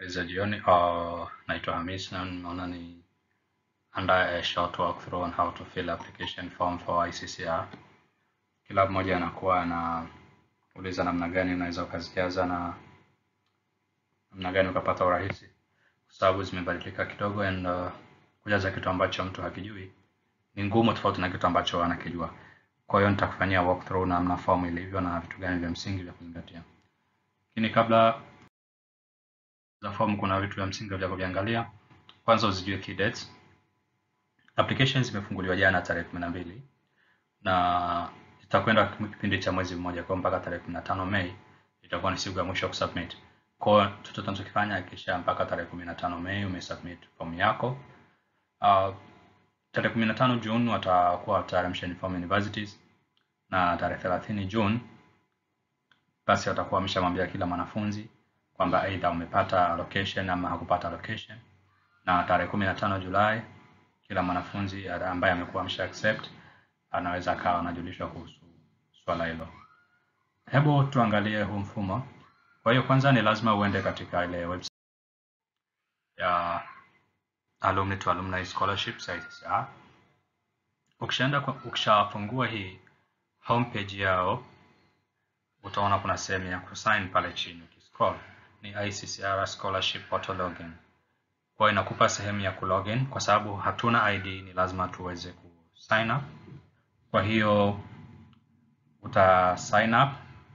za jioni. Uh, naitwa Hamis na naona ni andaa a short walkthrough on how to fill application form for ICCR. Kila mmoja anakuwa anauliza namna gani unaweza ukazijaza na namna gani ukapata urahisi, kwa sababu zimebadilika kidogo and uh, kujaza kitu ambacho mtu hakijui ni ngumu tofauti na kitu ambacho anakijua. Kwa hiyo nitakufanyia walkthrough namna form ilivyo na vitu gani vya msingi vya kuzingatia. Lakini kabla za form kuna vitu vya msingi vya kuviangalia. Kwanza uzijue key dates. Applications zimefunguliwa jana tarehe 12 na itakwenda kipindi cha mwezi mmoja kwa mpaka tarehe 15 Mei itakuwa ni siku ya mwisho kusubmit. Kwa hiyo chochote tunachokifanya hakikisha mpaka tarehe 15 Mei umesubmit form yako. Uh, tarehe 15 June watakuwa watayarisha uniform universities na tarehe 30 June basi watakuwa wameshamwambia kila mwanafunzi kwamba aidha umepata allocation ama hakupata allocation, na tarehe 15 Julai kila mwanafunzi ambaye amekuwa amesha accept anaweza akawa anajulishwa kuhusu swala hilo. Hebu tuangalie huu mfumo. Kwa hiyo kwanza ni lazima uende katika ile website ya Alumni to Alumni Scholarships ICCR. Ukishaenda ukishafungua hii homepage yao utaona kuna sehemu ya kusign pale chini. Ukiscroll ni ICCR Scholarship Portal Login. Kwa hiyo inakupa sehemu ya kulogin, kwa sababu hatuna ID ni lazima tuweze ku sign up. Kwa hiyo uta sign up.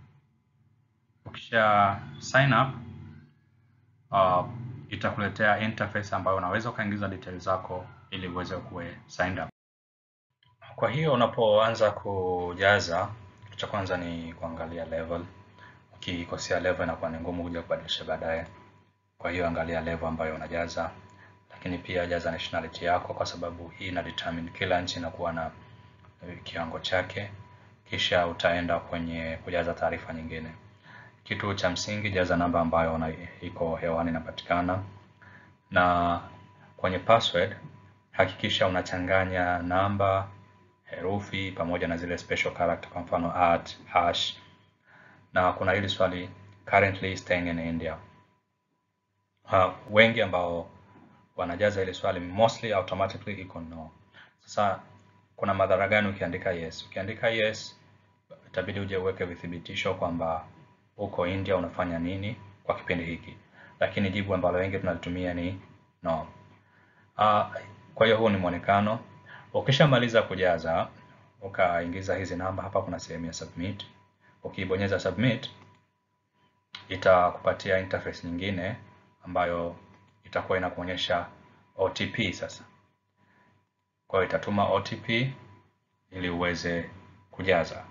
Ukisha sign up uh, itakuletea interface ambayo unaweza ukaingiza details zako ili uweze kuwe signed up. Kwa hiyo unapoanza kujaza, kitu cha kwanza ni kuangalia level. Ukikosea level inakuwa ni ngumu kuja kubadilisha baadaye. Kwa hiyo angalia level ambayo unajaza, lakini pia jaza nationality yako, kwa sababu hii ina determine kila nchi inakuwa na kiwango chake. Kisha utaenda kwenye kujaza taarifa nyingine. Kitu cha msingi, jaza namba ambayo una, iko hewani inapatikana, na kwenye password hakikisha unachanganya namba, herufi pamoja na zile special character, kwa mfano at, hash. Na kuna hili swali currently staying in India. Uh, wengi ambao wanajaza ile swali mostly automatically iko no. Sasa kuna madhara gani ukiandika yes? Ukiandika yes itabidi uje uweke vithibitisho kwamba uko India unafanya nini kwa kipindi hiki, lakini jibu ambalo wengi tunalitumia ni no. Uh, kwa hiyo huu ni mwonekano. Ukishamaliza kujaza ukaingiza hizi namba, hapa kuna sehemu ya submit. Ukibonyeza submit itakupatia interface nyingine ambayo itakuwa inakuonyesha OTP sasa. Kwa hiyo itatuma OTP ili uweze kujaza.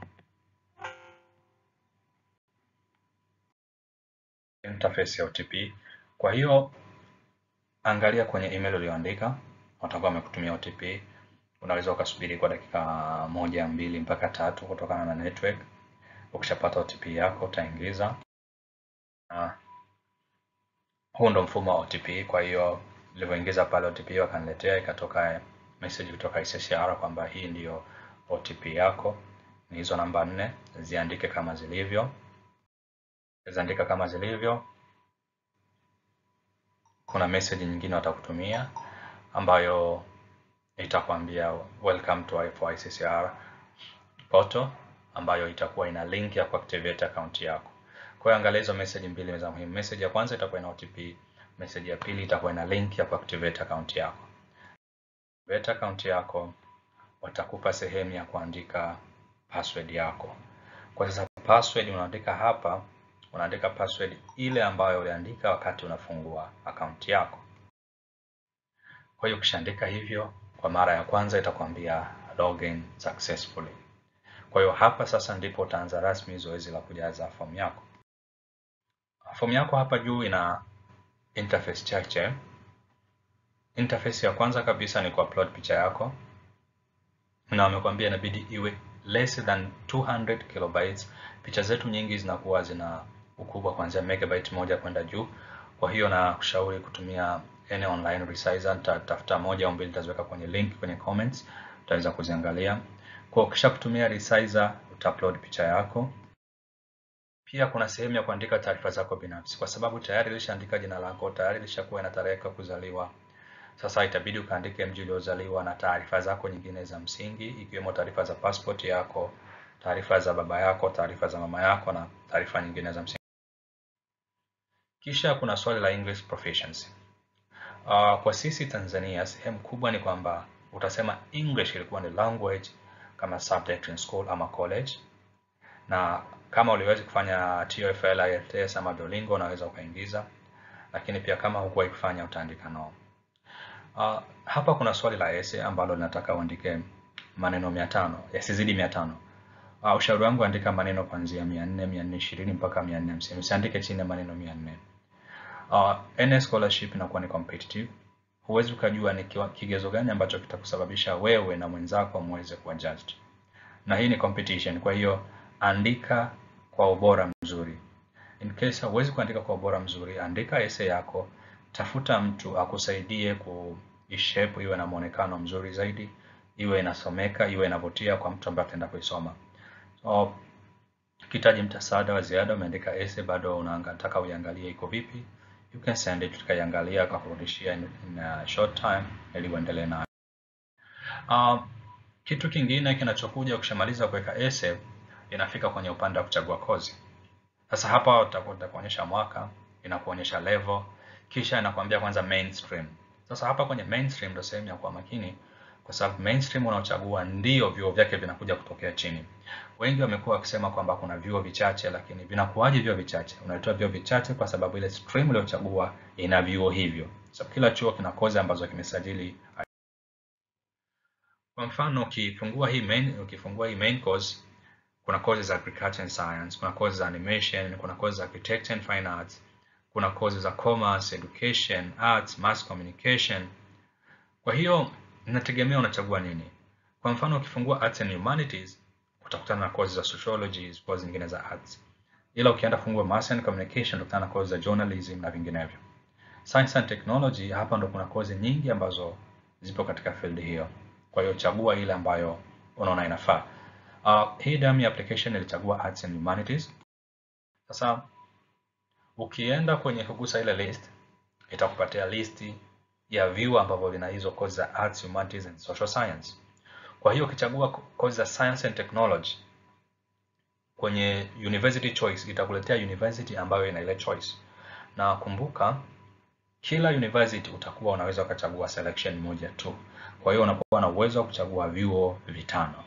Interface ya OTP. Kwa hiyo angalia kwenye email uliyoandika, watakuwa wamekutumia OTP. Unaweza ukasubiri kwa dakika moja mbili mpaka tatu kutokana na network. Ukishapata OTP yako utaingiza. Uh, huu ndo mfumo wa OTP. Kwa hiyo nilivyoingiza pale OTP wakaniletea, ikatoka message kutoka ICCR kwamba hii ndiyo OTP yako. Ni hizo namba nne, ziandike kama zilivyo. Ziandika kama zilivyo. Kuna message nyingine watakutumia ambayo itakwambia welcome to for ICCR portal, ambayo itakuwa ina link ya kuactivate account yako. Kwa hiyo angalia hizo message mbili za muhimu. Message ya kwanza itakuwa ina OTP, message ya pili itakuwa ina link ya kuactivate account yako. Activate account yako, watakupa sehemu ya kuandika password yako. Kwa sasa password unaandika hapa, unaandika password ile ambayo uliandika wakati unafungua account yako. Kwa hiyo ukishaandika hivyo kwa mara ya kwanza itakwambia login successfully. Kwa hiyo hapa sasa ndipo utaanza rasmi zoezi la kujaza fomu yako. Fomu yako hapa juu ina interface chache. Interface ya kwanza kabisa ni kuupload picha yako, na wamekwambia inabidi iwe less than 200 kilobytes. Picha zetu nyingi zinakuwa zina ukubwa kuanzia megabyte moja kwenda juu. Kwa hiyo na kushauri kutumia any online resizer. Nitatafuta moja au mbili, nitaziweka kwenye link kwenye comments, utaweza kuziangalia. Kwa ukisha kutumia resizer, utaupload picha yako. Pia kuna sehemu ya kuandika taarifa zako binafsi, kwa sababu tayari ilishaandika jina lako, tayari ilishakuwa na tarehe ya kuzaliwa. Sasa itabidi ukaandike mji uliozaliwa na taarifa zako nyingine za msingi, ikiwemo taarifa za passport yako, taarifa za baba yako, taarifa za mama yako na taarifa nyingine za msingi. Kisha kuna swali la English proficiency. Uh, kwa sisi Tanzania sehemu kubwa ni kwamba utasema English ilikuwa ni language kama subject in school ama college, na kama uliweza kufanya TOEFL, IELTS ama Duolingo unaweza ukaingiza, lakini pia kama hukuwahi kufanya utaandika no. Uh, hapa kuna swali la essay ambalo linataka uandike maneno mia tano yasizidi mia tano. Uh, ushauri wangu andika maneno kuanzia mia nne mia nne ishirini mpaka mia nne hamsini usiandike chini ya maneno mia nne. Uh, NS scholarship inakuwa ni competitive. Huwezi ukajua ni kigezo gani ambacho kitakusababisha wewe na mwenzako muweze kuwa judged, na hii ni competition. Kwa hiyo andika kwa ubora mzuri. In case huwezi kuandika kwa ubora mzuri, andika essay yako, tafuta mtu akusaidie kuishape iwe na muonekano mzuri zaidi, iwe inasomeka, iwe inavutia kwa mtu ambaye ataenda kuisoma. So, kitaji mtasaada wa ziada, umeandika essay bado unataka uiangalie iko vipi, you can send it, tukaiangalia kwa kurudishia in, in a short time ili uendelee nayo. Uh, kitu kingine kinachokuja ukishamaliza kuweka essay, inafika kwenye upande wa kuchagua kozi. Sasa hapa utakuonyesha mwaka, inakuonyesha level, kisha inakwambia kwanza mainstream. Sasa hapa kwenye mainstream ndio sehemu ya kuwa makini, kwa sababu mainstream unaochagua ndio vyuo vyake vinakuja kutokea chini. Wengi wamekuwa wakisema kwamba kuna vyuo vichache, lakini vinakuwaje vyuo vichache? Unaitoa vyuo vichache kwa sababu ile stream uliyochagua ina vyuo hivyo. So kila chuo kina kozi ambazo kimesajili. Kwa mfano ukifungua hii main, ukifungua hii main course kuna kozi za agriculture and science, kuna kozi za animation, kuna kozi za architecture and fine arts, kuna kozi za commerce, education, arts, mass communication. Kwa hiyo inategemea unachagua nini. Kwa mfano ukifungua arts and humanities utakutana na kozi za sociology, kozi nyingine za arts. Ila ukienda kufungua mass and communication utakutana na kozi za journalism na vinginevyo. Science and technology, hapa ndo kuna kozi nyingi ambazo zipo katika field hiyo. Kwa hiyo chagua ile ambayo unaona inafaa. Uh, hii damu ya application ilichagua arts and humanities. Sasa ukienda kwenye kugusa ile list itakupatia listi ya vyuo ambavyo vina hizo kozi za arts, humanities and social science. Kwa hiyo ukichagua kozi za science and technology kwenye university choice itakuletea university ambayo ina ile choice, na kumbuka kila university utakuwa unaweza ukachagua selection moja tu. Kwa hiyo unakuwa na uwezo wa kuchagua vyuo vitano.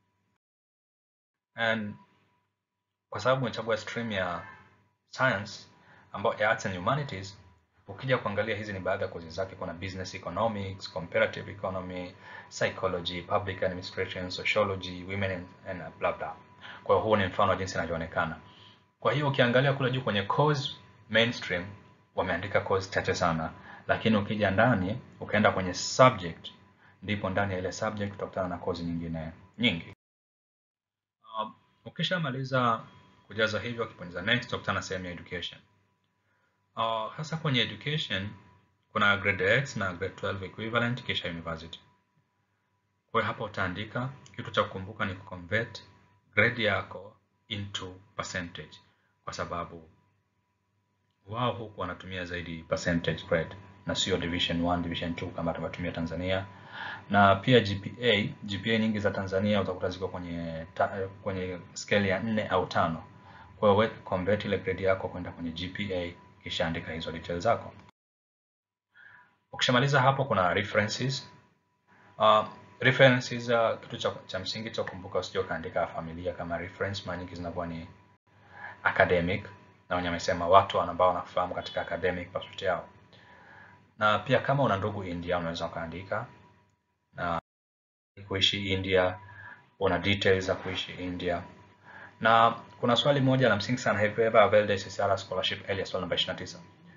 And kwa sababu umechagua stream ya science ambayo ya arts and humanities, ukija kuangalia hizi ni baadhi ya kozi zake. Kuna business economics, comparative economy, psychology, public administration, sociology, women and, and blah blah. Kwa hiyo huu ni mfano wa jinsi inavyoonekana. Kwa hiyo ukiangalia kule juu kwenye course mainstream wameandika course chache sana, lakini ukija ndani ukaenda kwenye subject, ndipo ndani ya ile subject utakutana na course nyingine nyingi. Uh, ukishamaliza kujaza hivyo, ukibonyeza next utakutana na sehemu ya education. Uh, hasa kwenye education kuna grade X na grade 12 equivalent kisha university. Kwa hiyo hapa utaandika, kitu cha kukumbuka ni kuconvert grade yako into percentage, kwa sababu wao huku wanatumia zaidi percentage grade na sio division 1, division 2 kama tunavyotumia Tanzania. Na pia GPA, GPA nyingi za Tanzania utakuta ziko kwenye ta, kwenye scale ya 4 au tano. Kwa hiyo wewe convert ile grade yako kwenda kwenye GPA kisha andika hizo details zako. Ukishamaliza hapo kuna references. Uh, references uh, kitu cha, cha msingi cha kukumbuka usije ukaandika familia kama reference, mara nyingi zinakuwa ni academic na wenye wamesema watu ambao wanafahamu katika academic pursuit yao. Na pia kama una ndugu India unaweza ukaandika na kuishi India, una details za kuishi India. Na kuna swali moja la msingi sana, have you ever availed SSR scholarship earlier, swali namba 29.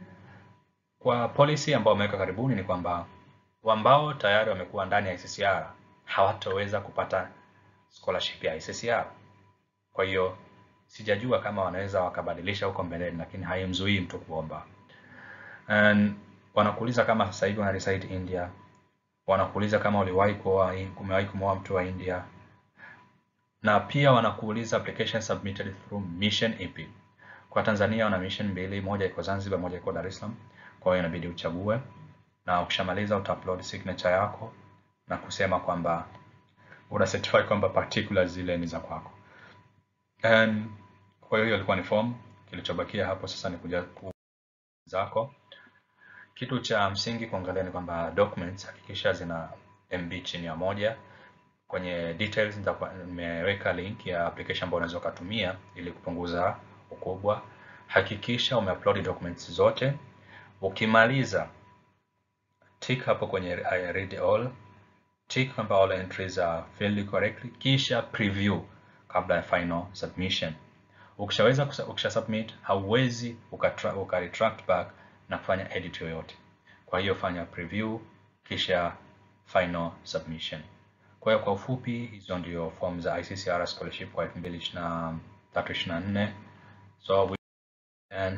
Kwa policy ambao wameweka karibuni ni kwamba ambao tayari wamekuwa ndani ya SSR hawatoweza kupata scholarship ya SSR. Kwa hiyo sijajua kama wanaweza wakabadilisha huko mbeleni, lakini haimzuii mtu kuomba. And wanakuuliza kama sasa hivi wana reside India, wanakuuliza kama uliwahi kuoa, umewahi kumwoa mtu wa India, na pia wanakuuliza application submitted through Mission AP. Kwa Tanzania wana mission mbili, moja iko Zanzibar, moja iko Dar es Salaam. Kwa hiyo inabidi uchague, na ukishamaliza utaupload signature yako na kusema kwamba una certify kwamba particulars zile ni za kwako. And kwa hiyo hiyo ilikuwa ni form. Kilichobakia hapo sasa ni kuja ku zako. Kitu cha msingi kuangalia ni kwamba documents hakikisha zina MB chini ya moja. Kwenye details nitakuwa nimeweka link ya application ambayo unaweza kutumia ili kupunguza ukubwa. Hakikisha umeupload documents zote. Ukimaliza tick hapo kwenye I read all, tick kwamba all entries are filled correctly, kisha preview kabla ya final submission. Ukishaweza ukisha submit, hauwezi uka, uka retract back na kufanya edit yoyote. Kwa hiyo fanya preview kisha final submission. Kwa hiyo kwa ufupi, hizo ndio form za ICCR scholarship kwa 2023 24. So we, and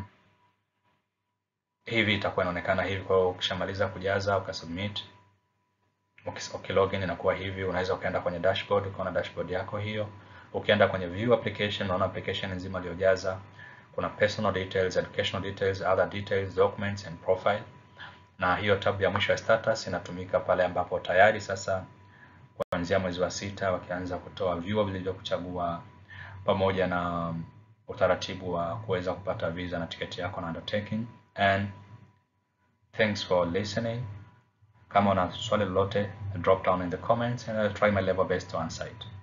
hivi itakuwa inaonekana hivi. Kwa hiyo ukishamaliza kujaza ukasubmit, ukilogin inakuwa hivi. Unaweza ukaenda kwenye dashboard ukaona dashboard yako hiyo. Ukienda kwenye view application unaona application nzima iliyojaza. Kuna personal details, educational details, other details, documents and profile. Na hiyo tab ya mwisho ya status inatumika pale ambapo tayari sasa kuanzia mwezi wa sita wakianza kutoa vyuo vilivyokuchagua pamoja na utaratibu wa kuweza kupata visa na tiketi yako na undertaking. And thanks for listening. Kama una swali lolote, drop down in the comments and I'll try my level best to answer it.